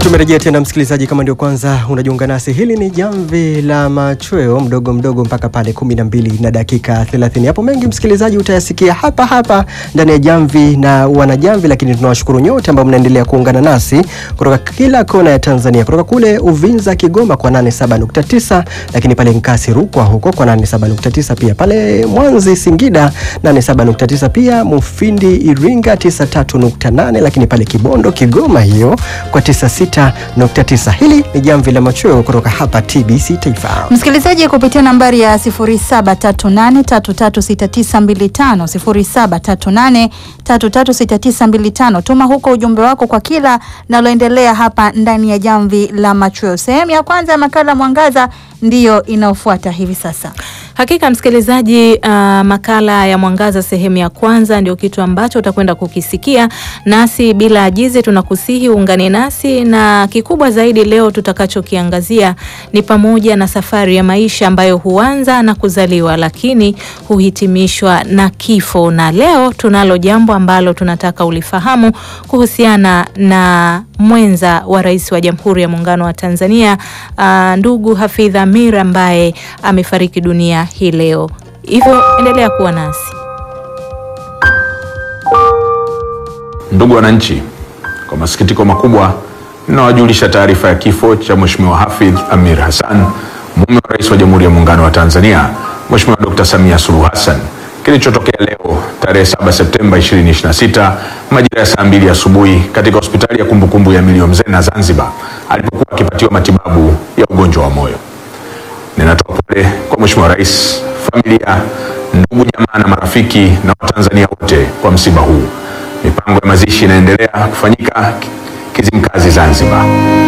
Tumerejea tena msikilizaji, kama ndio kwanza unajiunga nasi, hili ni jamvi la machweo mdogo mdogo mpaka pale kumi na mbili na dakika 30. Hapo mengi msikilizaji utayasikia hapa hapa ndani ya jamvi na wanajamvi, lakini tunawashukuru nyote ambao mnaendelea kuungana nasi kutoka kila kona ya Tanzania, kutoka kule Uvinza Kigoma kwa 87.9, lakini pale Nkasi Rukwa huko kwa 87.9, pia pale Mwanzi Singida 87.9, pia Mufindi Iringa 93.8, lakini pale Kibondo Kigoma hiyo kwa 96.9. Hili ni jamvi la machweo kutoka hapa TBC Taifa. Msikilizaji kupitia nambari ya 0738336925 0738336925 tuma huko ujumbe wako kwa kila naloendelea hapa ndani ya jamvi la machweo. Sehemu ya kwanza ya makala Mwangaza ndiyo inayofuata hivi sasa. Hakika msikilizaji, uh, makala ya Mwangaza sehemu ya kwanza ndio kitu ambacho utakwenda kukisikia, nasi bila ajizi tunakusihi uungane nasi, na kikubwa zaidi leo tutakachokiangazia ni pamoja na safari ya maisha ambayo huanza na kuzaliwa lakini huhitimishwa na kifo, na leo tunalo jambo ambalo tunataka ulifahamu kuhusiana na mwenza wa rais wa Jamhuri ya Muungano wa Tanzania uh, ndugu Hafidh Amir ambaye amefariki dunia hii leo. Hivyo endelea kuwa nasi. Ndugu wananchi, kwa masikitiko makubwa ninawajulisha taarifa ya kifo cha Mheshimiwa Hafidh Amir Hassan, mume wa rais wa Jamhuri ya Muungano wa Tanzania, Mheshimiwa Dr. Samia Suluhu Hassan kilichotokea leo tarehe 7 Septemba 2026 majira ya saa mbili asubuhi katika hospitali ya kumbukumbu ya Milio Mzena Zanzibar alipokuwa akipatiwa matibabu ya ugonjwa wa moyo. Ninatoa pole kwa Mheshimiwa Rais, familia, ndugu, jamaa na marafiki na Watanzania wote kwa msiba huu. Mipango ya mazishi inaendelea kufanyika Kizimkazi Zanzibar.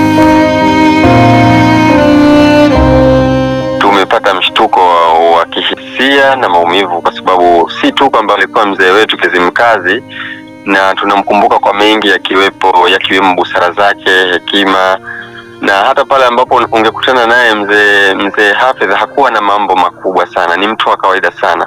Tumepata mshtuko wa, wa kihisia na maumivu kwa sababu si tu kwamba alikuwa mzee wetu Kizimkazi na tunamkumbuka kwa mengi yakiwepo yakiwemo busara zake, hekima na hata pale ambapo ungekutana naye mzee mzee Hafidh hakuwa na mambo makubwa sana, ni mtu wa kawaida sana.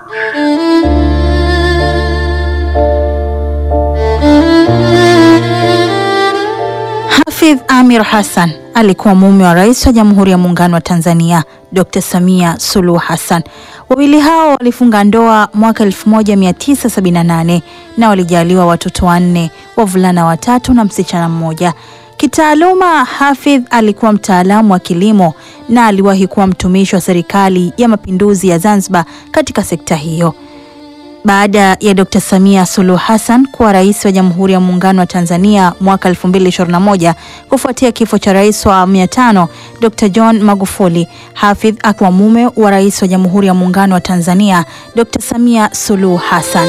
Hafidh Amir Hassan alikuwa mume wa rais wa Jamhuri ya Muungano wa Tanzania Dr. Samia Suluhu Hassan. Wawili hao walifunga ndoa mwaka 1978 na walijaliwa watoto wanne, wavulana watatu na msichana mmoja. Kitaaluma, Hafidh alikuwa mtaalamu wa kilimo na aliwahi kuwa mtumishi wa serikali ya mapinduzi ya Zanzibar katika sekta hiyo. Baada ya Dr. Samia Suluhu Hassan kuwa rais wa Jamhuri ya Muungano wa Tanzania mwaka 2021 kufuatia kifo cha rais wa awamu ya tano Dr. John Magufuli, Hafidh akiwa mume wa rais wa Jamhuri ya Muungano wa Tanzania Dr. Samia Suluhu Hassan.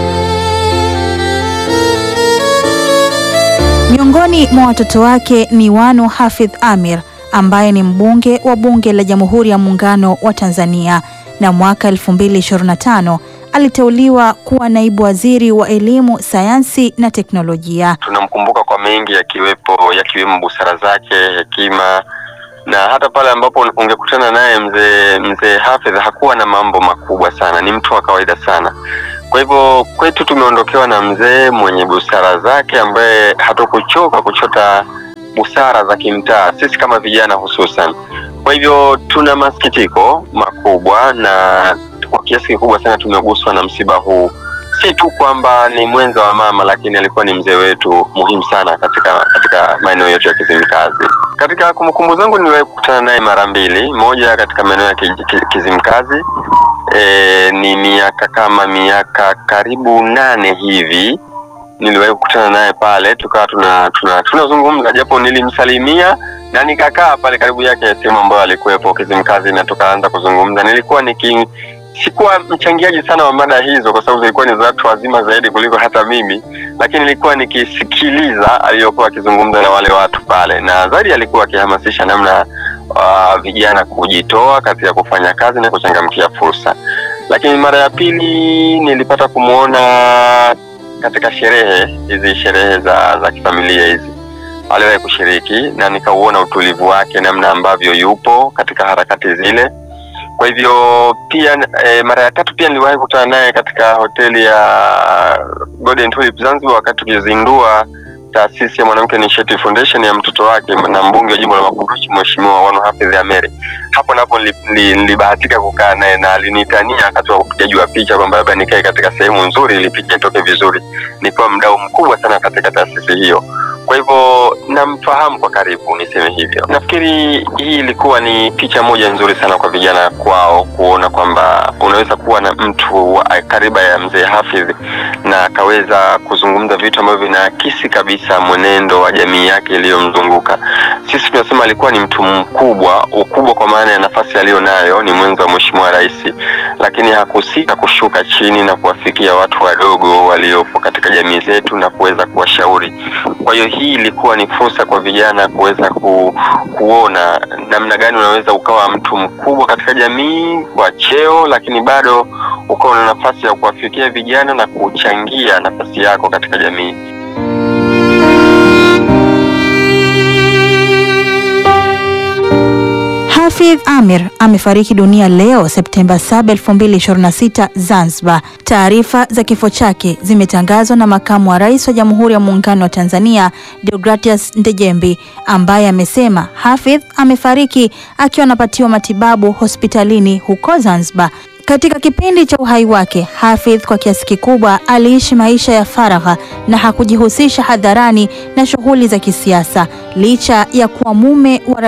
Miongoni mwa watoto wake ni Wanu Hafidh Amir ambaye ni mbunge wa Bunge la Jamhuri ya Muungano wa Tanzania na mwaka 2025 aliteuliwa kuwa naibu waziri wa elimu, sayansi na teknolojia. Tunamkumbuka kwa mengi yakiwepo yakiwemo busara zake, hekima na hata pale ambapo ungekutana naye mzee mzee Hafidh hakuwa na mambo makubwa sana, ni mtu wa kawaida sana. Kwa hivyo kwetu tumeondokewa na mzee mwenye busara zake ambaye hatukuchoka kuchota busara za kimtaa, sisi kama vijana hususan. Kwa hivyo tuna masikitiko makubwa na kwa kiasi kikubwa sana tumeguswa na msiba huu. Si tu kwamba ni mwenza wa mama, lakini alikuwa ni mzee wetu muhimu sana katika katika maeneo yetu ya Kizimkazi. Katika kumbukumbu zangu niliwahi kukutana naye mara mbili, moja katika maeneo ya Kizimkazi e, ni miaka kama miaka karibu nane hivi niliwahi kukutana naye pale, tukawa tuna tunazungumza tuna japo nilimsalimia na nikakaa pale karibu yake sehemu ambayo alikuwepo Kizimkazi, na tukaanza kuzungumza. Nilikuwa niki sikuwa mchangiaji sana wa mada hizo kwa sababu zilikuwa ni za watu wazima zaidi kuliko hata mimi, lakini nilikuwa nikisikiliza aliyokuwa akizungumza na wale watu pale, na zaidi alikuwa akihamasisha namna uh, vijana kujitoa katika kufanya kazi na kuchangamkia fursa. Lakini mara ya pili nilipata kumwona katika sherehe hizi, sherehe za za kifamilia hizi aliwahi kushiriki, na nikauona utulivu wake, namna ambavyo yupo katika harakati zile. Kwa hivyo pia e, mara ya tatu pia niliwahi kukutana naye katika hoteli ya Golden Tulip Zanzibar wakati tukizindua taasisi ya Mwanamke Initiative Foundation ya mtoto wake na mbunge wa jimbo la Makunduchi Mheshimiwa Wanu Hafidh Ameri. Hapo napo nili- nili- nilibahatika kukaa naye na alinitania wakati wa upigaji wa picha kwamba labda nikae katika sehemu nzuri ili picha itoke vizuri. Nikiwa mdau mkubwa sana katika taasisi hiyo. Kwa hivyo namfahamu kwa karibu, niseme hivyo. Nafikiri hii ilikuwa ni picha moja nzuri sana kwa vijana kwao kuona kwamba unaweza kuwa na mtu wa kariba ya mzee Hafidh na akaweza kuzungumza vitu ambavyo vinaakisi kabisa mwenendo wa jamii yake iliyomzunguka. Sisi tunasema alikuwa ni mtu mkubwa, ukubwa kwa maana ya nafasi aliyonayo, ni mwenzo wa Mheshimiwa Rais, lakini hakusita kushuka chini na kuwafikia watu wadogo waliopo katika jamii zetu na kuweza kuwashauri. Kwa hiyo hii ilikuwa ni fursa kwa vijana kuweza ku, kuona namna gani unaweza ukawa mtu mkubwa katika jamii kwa cheo, lakini bado ukawa na nafasi ya kuwafikia vijana na kuchangia nafasi yako katika jamii. Hafidh Amir amefariki dunia leo Septemba 7, 2026 Zanzibar. Taarifa za kifo chake zimetangazwa na makamu wa rais wa Jamhuri ya Muungano wa Tanzania Deogratias Ndejembi ambaye amesema Hafidh amefariki akiwa anapatiwa matibabu hospitalini huko Zanzibar. Katika kipindi cha uhai wake, Hafidh kwa kiasi kikubwa aliishi maisha ya faragha na hakujihusisha hadharani na shughuli za kisiasa licha ya kuwa mume wa